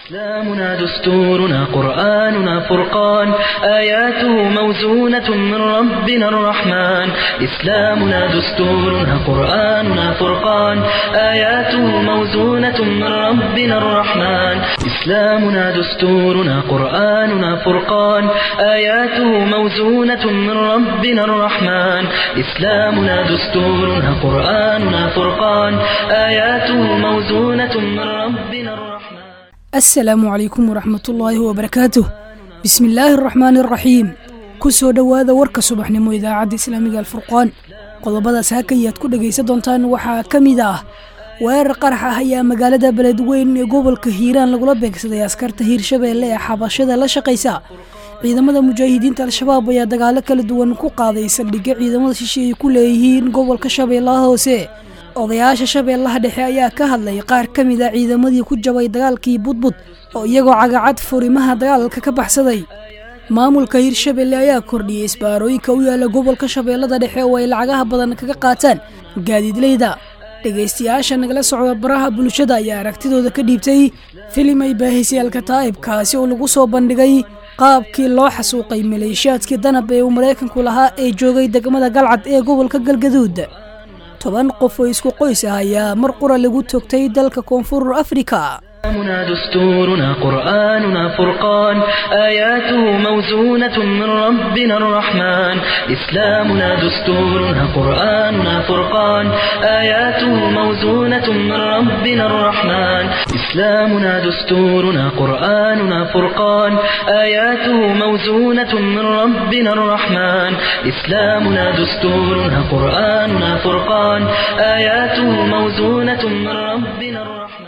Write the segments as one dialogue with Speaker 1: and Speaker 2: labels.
Speaker 1: إسلامنا دستورنا قرآننا فرقان آياته موزونة من ربنا الرحمن إسلامنا دستورنا قرآننا فرقان آياته موزونة من ربنا الرحمن إسلامنا دستورنا قرآننا فرقان آياته موزونة من ربنا الرحمن إسلامنا دستورنا قرآننا فرقان آياته موزونة من ربنا الرحمن
Speaker 2: asalaamu calaykum waraxmatullaahi wabarakaatuh bismi illaahi araxmaani araxiim ku soo dhowaada warka subaxnimo idaacadda islaamiga alfurqaan qodobadaas hakayaad ku dhegaysan doontaan waxaa ka mid ah weerar qarax ah ayaa magaalada beledweyn ee gobolka hiiraan lagula beegsaday askarta hiirshabeelle ee xabashada la shaqaysa ciidamada mujaahidiinta al-shabaab ayaa dagaalo kala duwan ku qaaday saldhigyo ciidamada shishe ay ku leeyihiin gobolka shabeellaha hoose odayaasha shabeellaha dhexe ayaa ka hadlay qaar ka mid a ciidamadii ku jabay dagaalkii budbud oo iyagoo cagacad furimaha dagaalka ka baxsaday maamulka hiirshabeelle ayaa kordhiyey isbaarooyinka u yaala gobolka shabeellada dhexe oo ay lacagaha badan kaga qaataan gaadiidleyda dhegaystayaasha nagala socda baraha bulshada ayaa aragtidooda ka dhiibtay filim ay baahisay alkataa'ib kaasi oo lagu soo bandhigay qaabkii loo xasuuqay maleeshiyaadkii danab ee uu maraykanku lahaa ee joogay degmada galcad ee gobolka galgaduud toban qof oo isku qoys ah ayaa mar qura lagu togtay dalka koonfur afrika
Speaker 1: إسلامنا دستورنا قرآننا فرقان آياته موزونة من ربنا الرحمن إسلامنا دستورنا قرآننا فرقان آياته موزونة من ربنا الرحمن إسلامنا دستورنا قرآننا فرقان آياته موزونة من ربنا الرحمن إسلامنا دستورنا قرآننا فرقان آياته موزونة من ربنا الرحمن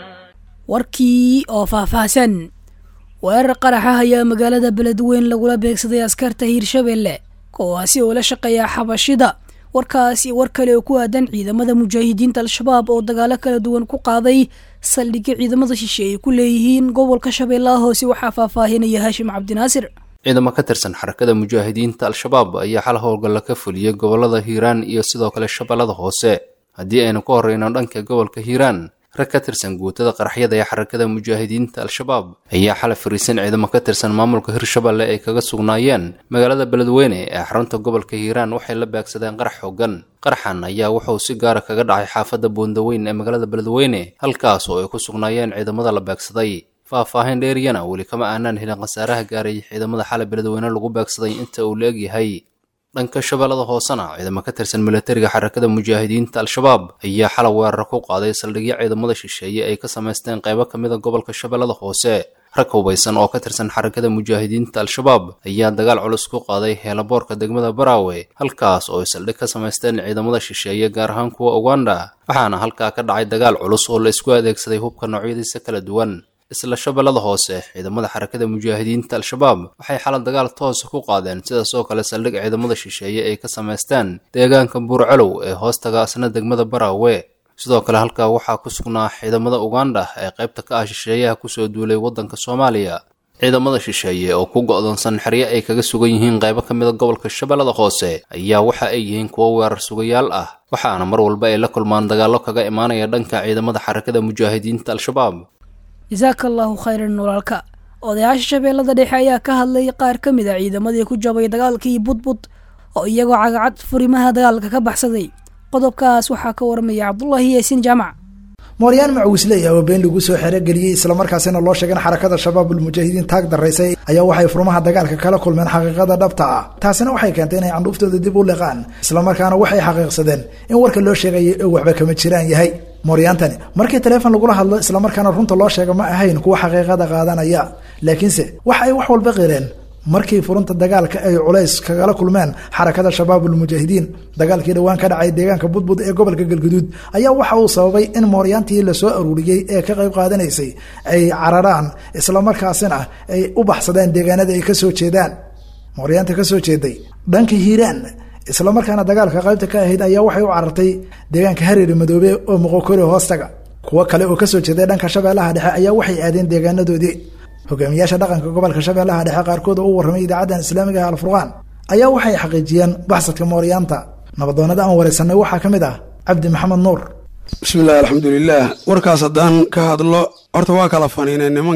Speaker 2: warkii oo faahfaahsan weerar qaraxa ayaa magaalada beledweyn lagula beegsaday askarta hiirshabeelle kuwaasi oo la shaqeeya xabashida warkaasi war kale oo ku aadan ciidamada mujaahidiinta al-shabaab oo dagaalo kala duwan ku qaaday saldhigyo ciidamada shishe ay ku leeyihiin gobolka shabeellaha hoose waxaa faahfaahinaya haashim cabdinaasir
Speaker 3: ciidamo ka tirsan xarakada mujaahidiinta al-shabaab ayaa xal howlgalla ka fuliyey gobolada hiiraan iyo sidoo kale shabeellada hoose haddii aynu ka horreyno dhanka gobolka hiiraan rag ka tirsan guutada qaraxyada ee xarakada mujaahidiinta al-shabaab ayaa xala fariisan ciidamo ka tirsan maamulka hirshabeelle ay kaga sugnaayeen magaalada beledweyne ee xarunta gobolka hiiraan waxay la beegsadeen qarax xoogan qaraxan ayaa wuxuu si gaara kaga dhacay xaafadda boondaweyn ee magaalada beledweyne halkaas oo ay ku sugnaayeen ciidamada la beegsaday faah-faahin dheeriyana weli kama aanaan helin khasaaraha gaaray ciidamada xala beledweyne lagu beegsaday inta uu la egyahay dhanka shabeellada hoosena ciidamo ka tirsan milatariga xarakada mujaahidiinta al-shabaab ayaa xalay weerar ku qaaday saldhigyo ciidamada shisheeye ay ka samaysteen qaybo ka mid a gobolka shabeellada hoose rag hubaysan oo ka tirsan xarakada mujaahidiinta al-shabaab ayaa dagaal culus ku qaaday heelaboorka degmada baraawe halkaas oo ay saldhig ka samaysteen ciidamada shisheeye gaar ahaan kuwa uganda waxaana halkaa ka dhacay dagaal culus oo la isku adeegsaday hubka noocyadiisa kala duwan isla shabeellada hoose ciidamada xarakada mujaahidiinta al-shabaab waxay xala dagaal toosa ku qaadeen sidaas oo kale saldhig ciidamada shisheeye ay ka samaysteen deegaanka buurcalow ee hoostaga asna degmada baraawe sidoo kale halkaa waxaa ku sugnaa ciidamada uganda ee qaybta ka ah shisheeyaha kusoo duulay waddanka soomaaliya ciidamada shisheeye oo ku go'doonsan xeryo ay kaga sugan yihiin qaybo ka mid a gobolka shabeellada hoose ayaa waxa ay yihiin kuwo weerar sugayaal ah waxaana mar walba ay la kulmaan dagaallo kaga imaanaya dhanka ciidamada xarakada mujaahidiinta al-shabaab
Speaker 2: jasaaka allaahu khayran walaalka odayaasha shabeellada dhexe ayaa ka hadlay qaar ka mid a ciidamadii ku jabay dagaalkii budbud oo iyagoo cagacad furimaha dagaalka ka baxsaday qodobkaas waxaa ka waramaya cabdulaahi yaasiin jaamac
Speaker 4: mooryaan macuusley oo been lagu soo xerogeliyey islamarkaasina loo sheegay in xarakada shabaabul mujaahidiin taag daraysay ayaa waxay furmaha dagaalka kala kulmeen xaqiiqada dhabta ah taasina waxay keentay inay candhuuftooda dib u liqaan islamarkaana waxay xaqiiqsadeen in warka loo sheegayay oo waxba kama jiraan yahay mooryaantani markii taleefon lagula hadlo islamarkaana runta loo sheega ma ahayn kuwa xaqiiqada qaadanaya laakiinse waxa ay wax walba qireen markii furunta dagaalka ay culays kagala kulmeen xarakada shabaabul mujaahidiin dagaalkii dhowaan ka dhacay deegaanka budbud ee gobolka galguduud ayaa waxa uu sababay in mooryaantii lasoo aruuriyey ee ka qayb qaadanaysay ay cararaan islamarkaasina ay u baxsadeen deegaanada ay kasoo jeedaan mooryaanta kasoo jeeday dhanka hiiraan islamarkaana dagaalka qaybta ka ahayd ayaa waxay u carartay deegaanka hareeri madoobe oo moqokori hoostaga kuwo kale oo kasoo jeeday dhanka shabeellaha dhexe ayaa waxay aadeen deegaanadoodii hogaamiyaasha dhaqanka gobolka shabeellaha dhexe qaarkood oo u warramay idaacaddan islaamiga ah alfurqaan ayaa waxay xaqiijiyeen baxsadka mooryaanta nabadoonada aan waraysanay waxaa ka mid ah cabdi maxamed nuur
Speaker 5: bismillahi alxamdulilaah warkaas haddaan ka hadlo horta waa kala faniineen nimankii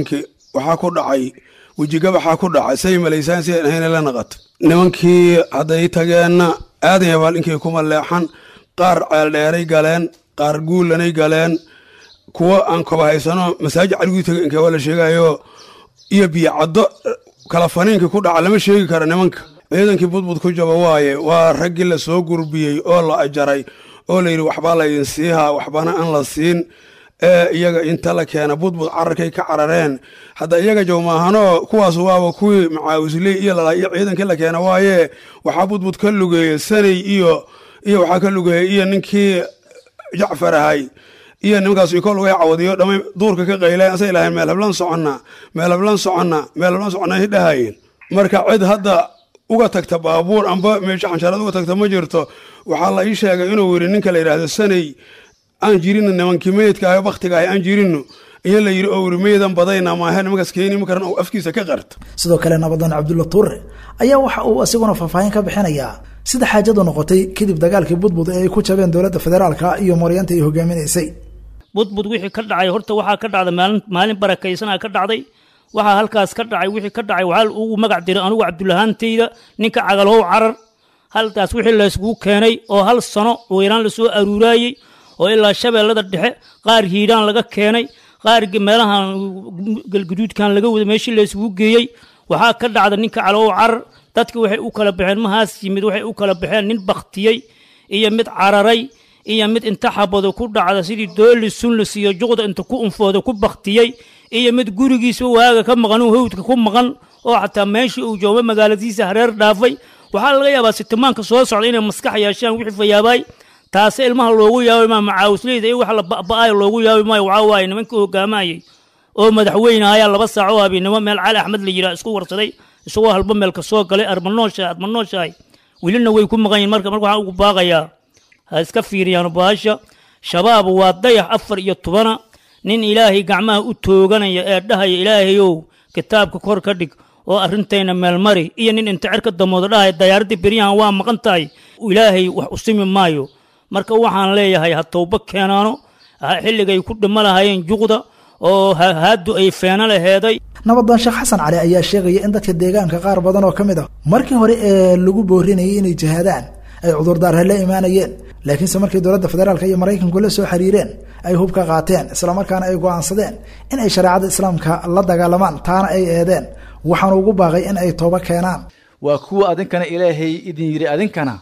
Speaker 5: waxaa ku dhacay wejigabaxaa ku dhacay say malaysaan si aan ahayna la naqato nimankii hadday tageenna aadan yabaal inkay kuma leexan qaar ceeldheeray galeen qaar guulanay galeen kuwo aan koba haysano masaajid caliguu taga inkee waa la sheegayo iyo biyocaddo kala faniinka ku dhaca lama sheegi karo nimanka ciidankii budbud ku jaba waaye waa raggii la soo gurbiyey oo la ajaray oo layidhi waxbaa laydin siihaa waxbana aan la siin ee iyaga inta la keena budbud cararkay ka carareen hadda iyaga jawmaahanoo kuwaas waaba kuwii macaawisley iyo lalaa iyo ciidankii la keena waaye waxaa budbud ka lugeeyey sanay iyo iyo waxaa ka lugeeyey iyo ninkii jacfar ahay iyo nimankaas iko lugay cawadiyo dhamay duurka ka qayleen asay lahayn meel hablan soconna meel hablan soconna meel hablan soconna ay dhahayeen marka cid hadda uga tagta baabuur amba meesha xanshaarad uga tagta ma jirto waxaa la ii sheegay inuu yidhi ninka la yidhaahdo sanay aan jirino nimankii meydka ah baktiga ah aan jirino iyo la yidhi oo yidhi meydan badayna maahe nimankaas keeni makaran uu afkiisa ka qarto
Speaker 4: sidoo kale nabadan cabdulla tuure ayaa waxa uu isiguna faahfaahin ka bixinayaa sida xaajadu noqotay kadib dagaalkii budbud ee ay ku jabeen dowladda federaalka iyo maryaanta ay hogaaminaysay
Speaker 6: budbud wixii ka dhacay horta waxaa ka dhacday maalin maalin barakaysanaa ka dhacday waxaa halkaas ka dhacay wixii ka dhacay waxaa ugu magac diray anigu cabdulahaantayda ninka cagalhow carar halkaas wixii layskugu keenay oo hal sano weyraan lasoo aruuraayey oo ilaa shabeellada dhexe qaar hiidhaan laga keenay qaar meelahan galguduudkan laga wada meeshii layskugu geeyey waxaa ka dhacda ninka calow carar dadki waxay u kala baxeen mahaas yimid waxay u kala baxeen nin baktiyey iyo mid cararay iyo mid inta xabado ku dhacda sidii dooli sunlis iyo juqda inta ku unfooda ku baktiyey iyo mid gurigiisa waaga ka maqan uu hawdka ku maqan oo xataa meeshii uu jooga magaaladiisa hareer dhaafay waxaa laga yaabaa sitimaanka soo socda inay maskax yeeshaan wixii fayaabaay taase ilmaha loogu yaabi maayo macaawisleyda iyo wax la ba'ba'ayo loogu yaabi maayo waxaa waaye nimankii hogaamayay oo madaxweyne ayaa laba saaco oo habeennimo meel cali axmed la yidhaha isku warsaday isagoo halba meelka soo galay armanoosha admanooshahay welina way ku maqan yihin marka marka waxaan ugu baaqayaa ha iska fiiriyaan baasha shabaab waa dayax afar iyo tobana nin ilaahay gacmaha u tooganaya ee dhahaya ilaahayow kitaabka kor ka dhig oo arrintayna meelmari iyo nin inta cerka damooda dhahaya dayaaradii beryahan waa maqan tahay ilaahay wax usimi maayo marka waxaan leeyahay ha towba keenaano xilligay ku dhimo lahayeen juqda oo haadu ay feeno laheeday
Speaker 4: nabadan sheekh xasan cali ayaa sheegaya in dadka deegaanka qaar badan oo ka mid ah markii hore ee lagu boorinayay inay jihaadaan ay cudurdaarha la imaanayeen laakiinse markii dowladda federaalk iyo maraykanku la soo xiriireen ay hub ka qaateen islamarkaana ay go'aansadeen in ay shareecada islaamka la dagaalamaan taana ay eedeen waxaanu ugu baaqay in ay tooba keenaan
Speaker 7: waa kuwa adinkana ilaahay idin yidhi adinkana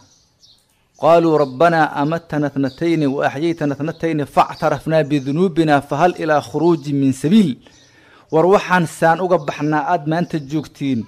Speaker 7: qaaluu rabbanaa amatana tnatayni wa axyaytana tnatayni factarafnaa bidunuubina fahal ilaa khuruuji min sabiil war waxaan saan uga baxnaa aad maanta joogtiin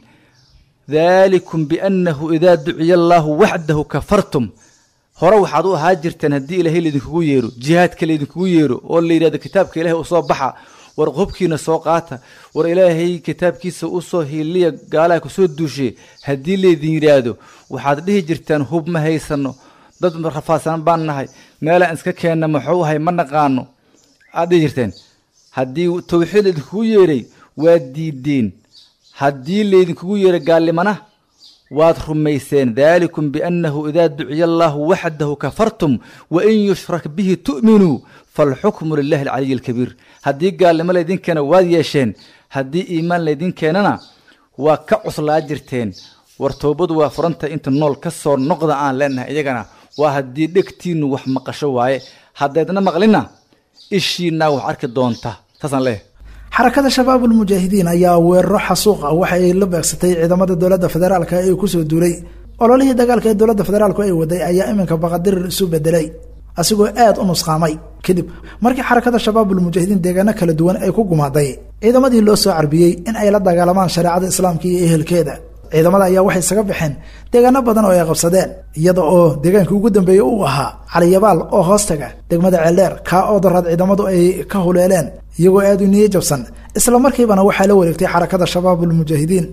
Speaker 7: daalikum biannahu idaa duciya allaahu waxdahu kafartum hore waxaad u ahaa jirteen haddii ilaahay laydinkugu yeero jihaadka laydinkugu yeero oo la yidhahdo kitaabka ilaahay u soo baxa war hubkiina soo qaata war ilaahay kitaabkiisa u soo hiiliya gaalaha kusoo duushe haddii laydin yidhaahdo waxaad dhihi jirtaan hub ma haysano dad rafaadsan baan nahay meelaan iska keenna maxuu ahay ma naqaano aad dhihi jirteen haddii tawxiid laydinkugu yeeray waad diideen haddii laydinkugu yeeray gaallimana waad rumayseen daalikum biannahu idaa duciya allaahu waxdahu kafartum wain yushrak bihi tu'minuu falxukmu lilahi alcaliyi alkabiir haddii gaalnimo laydin keena waad yeesheen haddii iimaan laydin keenana waa ka cuslaa jirteen war toobadu waa furanta inta nool ka soo noqda aan leenahay iyagana waa haddii dhegtiinnu wax maqasho waaye haddaydna maqlina ishiinaa wax arki doonta saasaan leeyahay
Speaker 4: xarakada shabaabul mujaahidiin ayaa weeraro xasuuq ah waxa ay la beegsatay ciidamada dowladda federaalka ee kusoo duulay ololihii dagaalka ee dowladda federaalku ay waday ayaa iminka baqadirir isu bedelay asigoo aad u nusqaamay kadib markii xarakada shabaabul mujaahidiin deegaano kala duwan ay ku gumaaday ciidamadii loo soo carbiyey in ay la dagaalamaan shareecada islaamka iyo ehelkeeda ciidamada ayaa waxay isaga baxeen deegaano badan oo ay qabsadeen iyada oo deegaankii ugu dambeeyey uu ahaa caliyabaal oo hoostaga degmada ceeldheer kaa oo daraad ciidamadu ay ka huleeleen iyagoo aad u niyo jabsan isla markiibana waxaa la wareegtay xarakada shabaabul mujaahidiin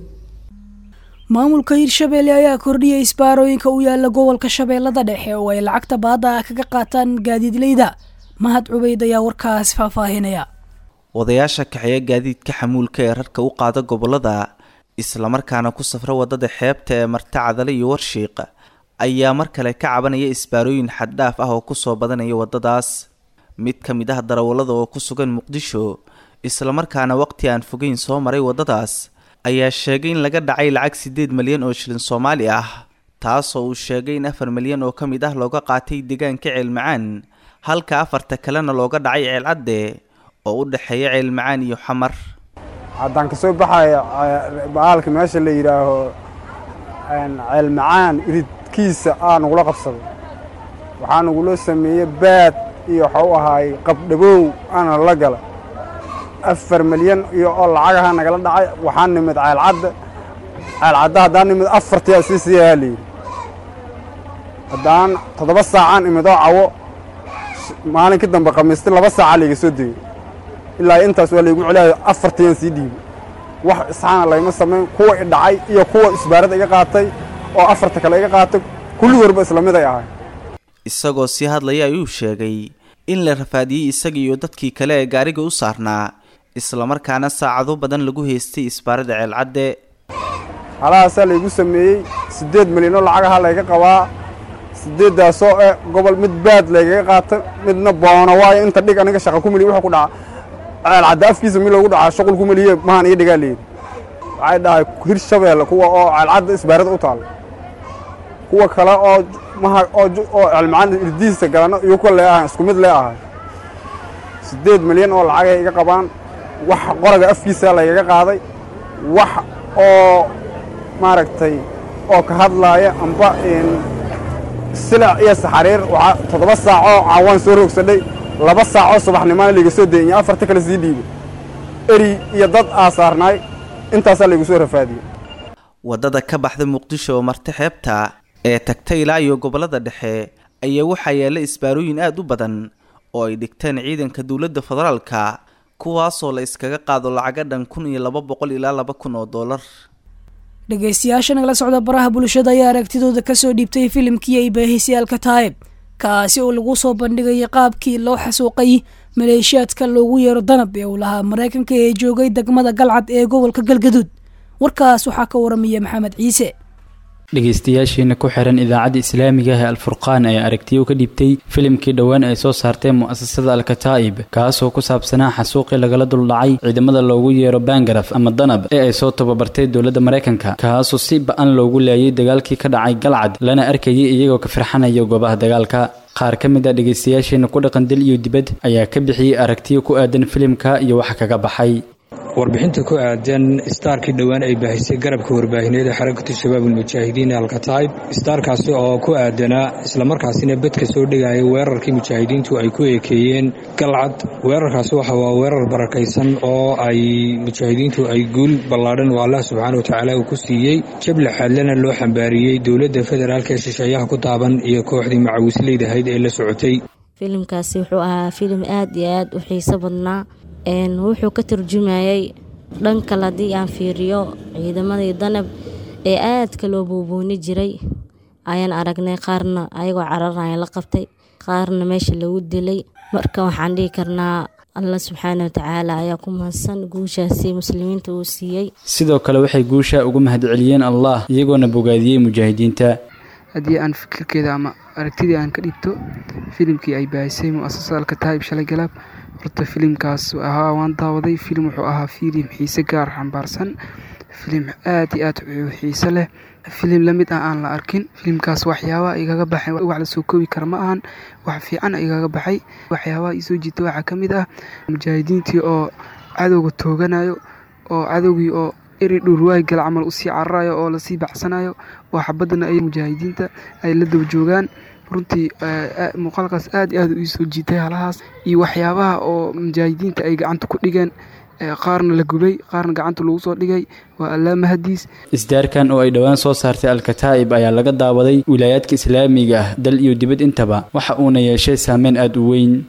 Speaker 2: maamulka hirshabeelle ayaa kordhiyay isbaarooyinka u yaala gobolka shabeellada dhexe oo ay lacagta baada ah kaga qaataan gaadiidleyda mahad cubayd ayaa warkaas faahfaahinaya
Speaker 8: odayaasha kaxeeya gaadiidka xamuulka ee rarka u qaada gobolada islamarkaana ku safra wadada xeebta ee marta cadale iyo warshiiq ayaa mar kale ka cabanaya isbaarooyin xaddhaaf ah oo kusoo badanaya wadadaas mid ka mid ah darawallada oo ku sugan muqdisho islamarkaana waqti aan fogeyn soo maray waddadaas ayaa sheegay in laga dhacay lacag siddeed malyan oo shilin soomaali ah taasoo uu sheegay in afar malyan oo ka mid ah looga qaatay deegaanka ceelmacaan halka afarta kalena looga dhacay ceelcadde oo u dhexeeya ceelmacaan iyo xamar
Speaker 9: haddaan ka soo baxaya baalka meesha la yidhaaho ceelmacaan iridkiisa aa nagula qabsaday waxaa nagula sameeyey baad iyo waxau ahaay qabdhabow aana la gala afar milyan iyo oo lacagaha nagala dhacay waxaa nimid ceelcadda ceelcadda haddaan nimid afartiyaa sii siiyahaa layidhi haddaan toddoba saacaan imid oo cawo maalinkii dambe khamiisti laba saaca layga soo degey ilaa intaas waa laygu celiyaayo afartiyaan sii dhiibay wax isxaana layma samayn kuwa i dhacay iyo kuwa isbaarada iga qaatay oo afarta kale iga qaatay kulligoodba isla mid ay ahay
Speaker 8: isagoo sii hadlaya ayuu sheegay in la rafaadiyey isaga iyo dadkii kale ee gaariga u saarnaa islamarkaana saacado badan lagu haystay isbaarada ceelcadde
Speaker 9: halahaasaa laygu sameeyey siddeed milyanoo lacagaha layga qabaa siddeeddaasoo eh gobol mid baad laygaga qaata midna boono waayo inta dhig aniga shaqa ku meliye wuxuu ku dhaca ceelcadde afkiisa mi loogu dhacaa shuqul ku meliye mahan iyo dhigaa layidhi waxay dhahay hir shabeelle kuwa oo ceelcadda isbaarada u taalla kuwa kale oo maha oo oo celmacaan irdihiisa galano iyo kuwa lee ahay isku mid lee ahay siddeed milyan oo lacagay iga qabaan wax qoraga afkiisa laygaga qaaday wax oo maaragtay oo ka hadlaaya amba silac iyo saxariir waxaa toddoba saacoo caawaan soo roogsadhay laba saacoo subaxnimaana layga soo dayay afarta kale sii dhiibay eri iyo dad aa saarnaay intaasaa laygu soo rafaadiyey
Speaker 8: waddada ka baxda muqdisho oo marti xeebta ee tagta ilaa iyo gobollada dhexe ayaa waxaa yaalla isbaarooyin aad u badan oo ay dhigteen ciidanka dowladda federaalka kuwaasoo la iskaga qaado lacaga dhan kun iyo laba boqol ilaa laba kun oo dollar
Speaker 2: dhegaystayaasha nagala socda baraha bulshada ayaa aragtidooda kasoo dhiibtay filimkii ay baahisayaalka taayib kaasi oo lagu soo bandhigayay qaabkii loo xasuuqay maleeshiyaadka loogu yeero danab ee uu lahaa maraykanka ee joogay degmada galcad ee gobolka galgaduud warkaas waxaa ka waramaya maxamed ciise
Speaker 10: dhegaystayaashiina ku xiran idaacadda islaamiga ah ee alfurqaan ayaa aragtiyo ka dhibtay filimkii dhowaan ay soo saarteen mu'asasada alkataa'ib kaasoo ku saabsanaa xasuuqii lagala duldhacay ciidamada loogu yeero bangaraf ama danab ee ay soo tababartay dowladda maraykanka kaasoo si ba-an loogu laayay dagaalkii ka dhacay galcad lana arkayay iyagoo ka firxanaya goobaha dagaalka qaar ka mid a dhegaystayaashiina ku dhaqan dal iyo dibad ayaa ka bixiyey aragtiyo ku aadan filimka iyo waxa kaga baxay
Speaker 11: warbixinta ku aadan istaarkii dhowaan ay baahisay garabka warbaahineed ee xarakatu shabaab ulmujaahidiin alkataib istaarkaasi oo ku aadanaa islamarkaasina bedka soo dhigaya weerarkii mujaahidiintu ay ku eekeeyeen galcad weerarkaasi waxa waa weerar barakaysan oo ay mujaahidiintu ay guul ballaadhan oo allah subxaana watacaala uu ku siiyey jable xaadlana loo xambaariyey dowladda federaalk ee shisheeyaha ku taaban iyo kooxdii macawisleyda ahayd ee la socotay
Speaker 12: filimkaasi wuxuu ahaa filim aad iyo aad u xiiso badnaa wuxuu ka turjumayay dhan kale haddii aan fiiriyo ciidamadii danab ee aadka loo buubuuni jiray ayaan aragnay qaarna ayagoo cararaya la qabtay qaarna meesha lagu dilay marka waxaan dhihi karnaa allah subxaana watacaala ayaa ku mahadsan guushaasi muslimiinta uu siiyey
Speaker 10: sidoo kale waxay guusha ugu mahadceliyeen allah iyagoona bogaadiyey mujaahidiinta
Speaker 13: haddii aan fikirkeeda ama aragtidii aan ka dhibto filimkii ay baahisay muasasada alkataa'ib shalay galaab horta filimkaas ahaa waan daawaday filim wuxuu ahaa filim xiise gaar xambaarsan filim aad iyo aad xiise leh filim lamid ah aan la arkin filimkaas waxyaabaha igaga baxay wax lasoo koobi kara ma ahan wax fiican igaga baxay waxyaabaha isoo jiita waxaa ka mid ah mujaahidiintii oo cadowga tooganayo oo cadowgii oo eri dhurwaay gala camal usii cararayo oo lasii bacsanayo oo xabadana ay mujaahidiinta ay la daba joogaan runtii muuqaalkaas aad iyo aad u soo jiitay halahaas iyo waxyaabaha oo mujaahidiinta ay gacanta ku dhigeen qaarna la gubay qaarna gacanta lagu soo dhigay waa allaa mahadiis
Speaker 10: isdaarkan oo ay dhowaan soo saartay alkataa'ib ayaa laga daawaday wilaayaadka islaamiga ah dal iyo dibad intaba waxa uuna yeeshay saameyn aada u weyn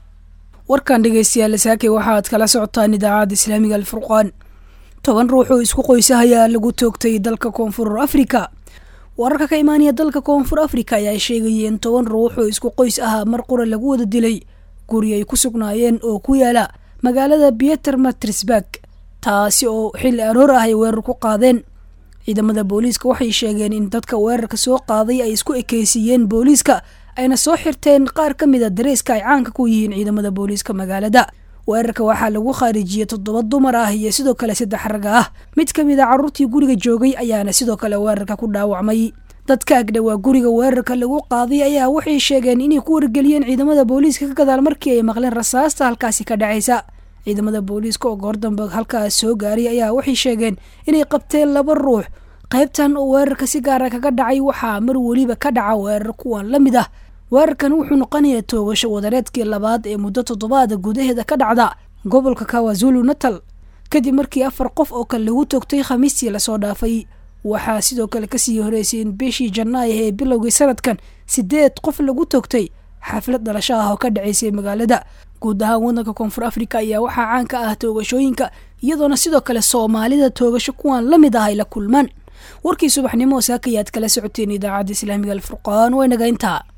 Speaker 2: warkan dhegaystayaal saakay waxa aad kala socotaan idaacadda islaamiga alfurqaan toban ruux oo isku qoysahayaa lagu toogtay dalka koonfur afrika wararka ka imaanaya dalka koonfur afrika ayaa sheegayeen toban ruux oo isku qoys ahaa mar qura lagu wada dilay guri ay ku sugnaayeen oo ku yaala magaalada bieter matrisburg taasi oo xilli aroor ah ay weerar ku qaadeen ciidamada booliiska waxay sheegeen in dadka weerarka soo qaaday ay isku ekeysiiyeen booliiska ayna soo xirteen qaar ka mid a dareeska ay caanka ku yihiin ciidamada booliiska magaalada weerarka waxaa lagu khaarijiyey toddoba dumar ah iyo sidoo kale saddex rag ah mid ka mid a carruurtii guriga joogay ayaana sidoo kale weerarka ku dhaawacmay dadka agdhowaa guriga weerarka lagu qaaday ayaa waxay sheegeen inay ku wargeliyeen ciidamada booliiska ka gadaal markii ay maqleen rasaasta halkaasi ka dhacaysa ciidamada booliiska oo goor dambe halkaas soo gaaray ayaa waxay sheegeen inay qabteen laba ruux qaybtan oo weerarka si gaara kaga dhacay waxaa mar weliba ka dhaca weerar kuwan la mid ah weerarkan wuxuu noqonayaa toogasho wadareedkii labaad ee muddo toddobaada gudaheeda ka dhacda gobolka kawazulu natal kadib markii afar qof oo kale lagu toogtay khamiistii lasoo dhaafay waxaa sidoo kale kasii horeysay in bishii janaayo ee bilowgii sanadkan sideed qof lagu toogtay xaflad dhalasho ah oo ka dhacaysay magaalada guud ahaan waddanka koonfur africa ayaa waxaa caan ka ah toogashooyinka iyadoona sidoo kale soomaalida toogasho kuwan la mid ah ay la kulmaan warkii subaxnimo saakayaad kala socoteen idaacadda islaamiga alfurqaan waa inaga intaa